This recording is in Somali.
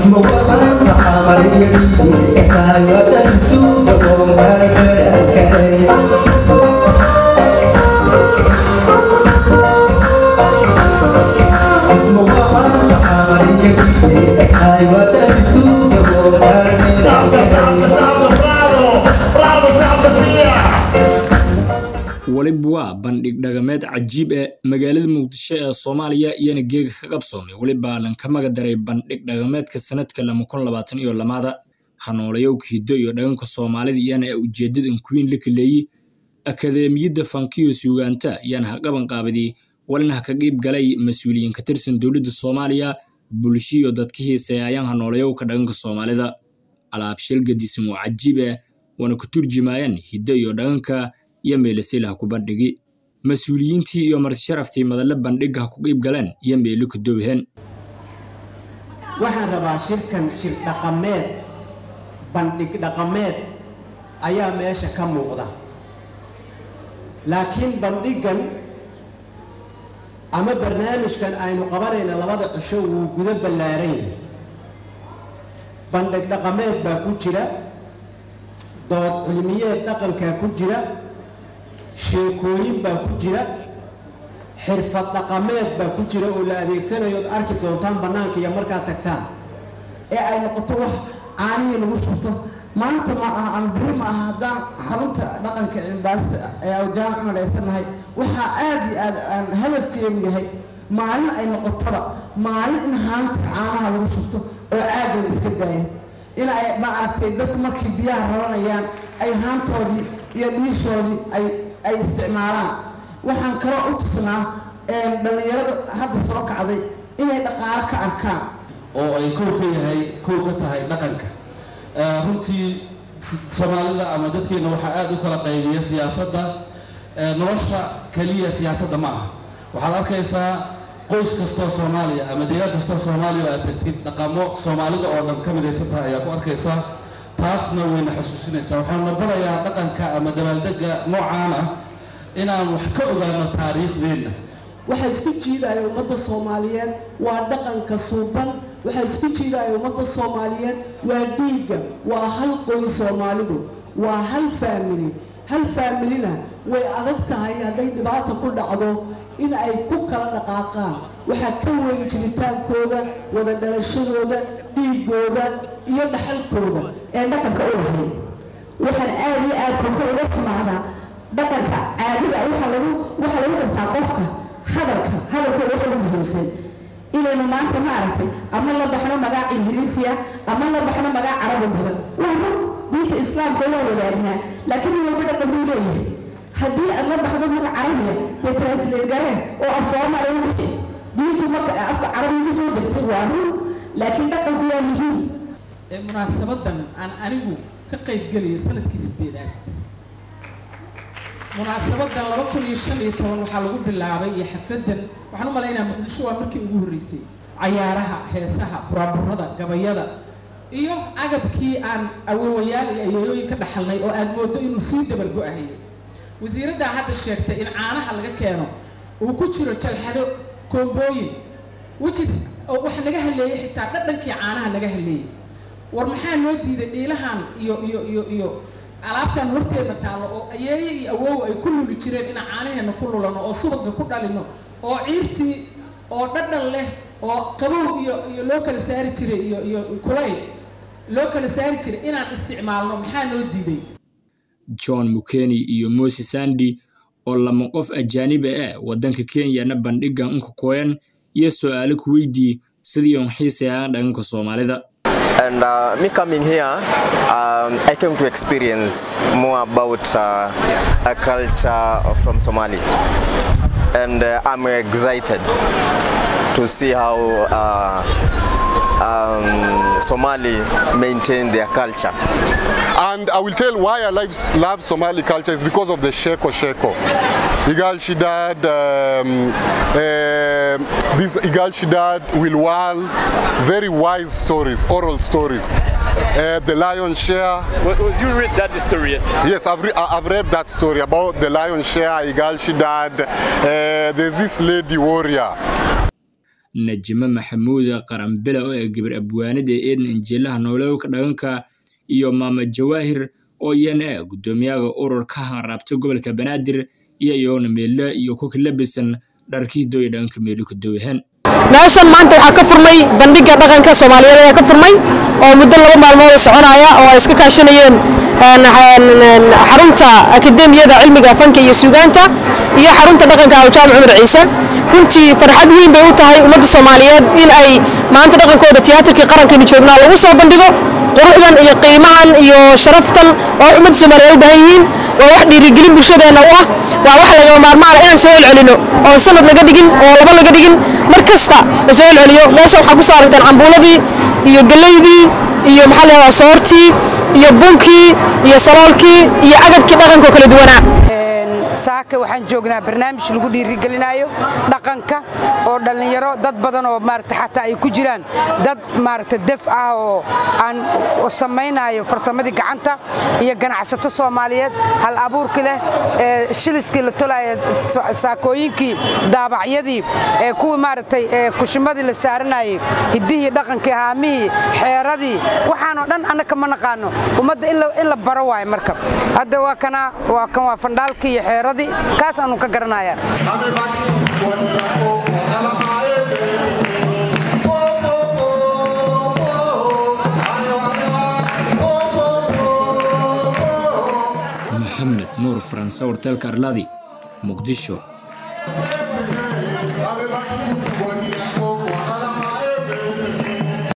weliba waa bandhig dhaqameed cajiib ee magaalada muqdisho ee soomaaliya iyana geega ka qabsoomay weliba lanka magadaray bandhig dhaqameedka sanadka lama kun labaatan iyo lamaada hanoolayow hiddo iyo dhaqanka soomaalida iyana ee ujeedadan kuwiin la kaleeyey akadeemiyadda fankiyo suugaanta iyana ha qaban qaabadii walina ha ka qiib galay mas-uuliyiin ka tirsan dowladda soomaaliya bulshiyo dadka hiiseeya ayaan hanoolayoowka dhaqanka soomaalida alaabshil gadisan oo cajiib eh waana ku turjumayaan hiddo iyo dhaqanka iyo meelasila ha ku bandhigi mas-uuliyiintii iyo martisharaftii madalle bandhigga ha ku qiib galeen iyo meelo ku dowheen waxaan rabaa shirkan shir dhaqameed bandhig dhaqameed ayaa meesha ka muuqda laakiin bandhiggan ama barnaamijkan aynu qabanayna labada cisho wuu gudo ballaaran yahay bandhig dhaqameed baa ku jira dood cilmiyeed dhaqankaa ku jira sheekooyin baa ku jira xirfad dhaqameed baa ku jira oo la adeegsanayo od arki doontaan bannaanka iyo markaad tagtaan ee ay noqoto wax caanihii lagu shubto maanta ma aha aan beri ma aha haddaan xarunta dhaqanka cilmibaarista ee awjaan cumalaysanahay waxaa aada iyo aad aan hadafkeenu yahay maalin ay noqotoba maalin in haanta caanaha lagu shubto oo caada la iska daayo in ay ma aragtay dadku markay biyaha raranayaan ay haantoodii iyo dhiishoodii ay ay isticmaalaan waxaan kaloo u tusnaa dhallinyarada hadda soo kacday inay dhaqaalo ka arkaan oo ay kow ka yahay kow ka tahay dhaqanka runtii soomaalida ama dadkeena waxaa aada u kala qaybiya siyaasadda nolosha keliya siyaasadda ma aha waxaad arkaysaa qoys kastoo soomaaliya ama deegaan kastoo soomaaliya oo aad tagtid dhaqamo soomaalida oo dhan ka midaysan tahay ayaa ku arkaysaa taasna wayna xasuusinaysaa waxaana barayaa dhaqanka ama dabaaldega noocaan ah inaan wax ka ogaano taariikhdeenna waxaa isku jiidaya ummadda soomaaliyeed waa dhaqanka suuban waxaa isku jiidaya ummadda soomaaliyeed waa dhiigga waa hal qoys soomaalidu waa hal faamili hal faamilina way adag tahay hadday dhibaata ku dhacdo in ay ku kala dhaqaaqaan waxaa ka weyn jiritaankooda wada dhalashadooda dhiigooda iyo dhaxalkooda ee dhaqanka u lahayd waxaan aada iyo aad kolka uga xumaadaa dhaqanka caadiga waxaa lagu waxaa lagu dhartaa qofka hadalka hadalka waxa ugu muhiimsan inaynu maanta ma aragtay ama la baxno magac ingiriisiya ama la baxno magac carabi badan waa run diinta islaamka waa wadaagnaa laakiin in walba dhaqan buu leeyahay haddii aad la baxdo magac carabiya dee translate gareen oo af soomaaliya u bixi diintu marka afka carabiga ka soo degtay waa run laakiin dhaqanku waa muhiim ee munaasabadan aan anigu ka qayb gelayo sanadkii sideedaad munaasabadan laba kun iyo shan iyo toban waxaa lagu bilaabay iyo xafladan waxaan u malaynaya muqdisho waa markii ugu horreysay cayaaraha heesaha buraaburada gabayada iyo agabkii aan awoowayaal iyo ayeelooyin ka dhaxalnay oo aad moodo inuu sii dabargo-ahayay wasiiraddaa hadda sheegtay in caanaha laga keeno uu ku jiro jalxado koombooyin wajis oo wax naga haleeyey xitaa dhadhankii caanaha naga haleeyey war maxaa noo diiday dhiilahan iyo iyo iyo iyo alaabtan horteedna taallo oo ayeeye iyo awoow ay ku luli jireen inaan caanaheena ku lulano oo subagga ku dhalino oo ciirtii oo dhadhan leh oo qabow iyo iyo loo kala saari jiray iyo iyo kulayl loo kala saari jiray inaan isticmaalno maxaa noo diiday john mukeni iyo moses andy oo lama qof ajaaniba ah waddanka kenyana bandhiggan unka kooyan iyo su-aalo ku weydii sidii un xiisayaan dhaqanka soomaalida And uh, me coming here, um, I came to experience more about uh, a culture from Somali. And uh, I'm excited to see how uh, um, Somali maintain their culture. And I will tell why I love, love Somali culture is because of the Sheko Sheko. Igal Shidad, um, uh, this Igal Shidad, Wilwal, very wise stories, oral stories. Uh, the lion share. Well, you read that story, yes? Yes, I've, re I've read that story about the lion share, Igal Shidad. Uh, there's this lady warrior. najimo maxamuud qaranbele oo ee gabar abwaanida eedna injiilaha noolewka dhaganka iyo maama jawaahir oo iyana ah guddoomiyaha ururka hanraabta gobolka banaadir iyo iyoona meelle iyo ku kalabisan dharkii dooya dhaganka meelu ka dowyahan meeshan maanta waxaa ka furmay bandhiga dhaqanka soomaaliyeed ayaa ka furmay oo muddo laba maalmood soconaya oo ay iska kaashanayeen xarunta akademiyada cilmiga fanka iyo suugaanta iyo xarunta dhaqanka awjaam cumar ciise runtii farxad weyn bay u tahay ummadda soomaaliyeed in ay maanta dhaqankooda tiyaatarkii qarankaynu joognaa lagu soo bandhigo quruxdan iyo qiimahan iyo sharaftan oo ummadda soomaaliyeed u baahan yihiin waa wax dhiirigelin bulshadeenna u ah waa wax lagama maarmaan inaan soo celcelino oo sanad laga dhigin oo laba laga dhigin mar kasta la soo celceliyo meesha waxaa ku soo aragteen cambuuladii iyo galeydii iyo maxaa la yidhahdaa soortii iyo bunkii iyo saloolkii iyo agabkii dhaqanka kala duwanaa saaka waxaan joognaa barnaamij lagu dhiirigelinayo dhaqanka oo dhallinyaro dad badan oo maarata xataa ay ku jiraan dad maarata def ah oo aan samaynayo farsamadii gacanta iyo ganacsato soomaaliyeed hal abuurki leh ee shiliskii la tolaya saakooyinkii daabacyadii ee kuwii maaragtay ee kushimadii la saaranayay hiddihii dhaqankii haamihii xeeradii waxaanoo dhan annaka ma naqaano ummadda in la baro waayo marka hadda waa kana waa kan waa fandhaalkii iyo xeeradii kaas aanu ka garanaya maxamed nuur faranse warteelka arlaadi muqdisho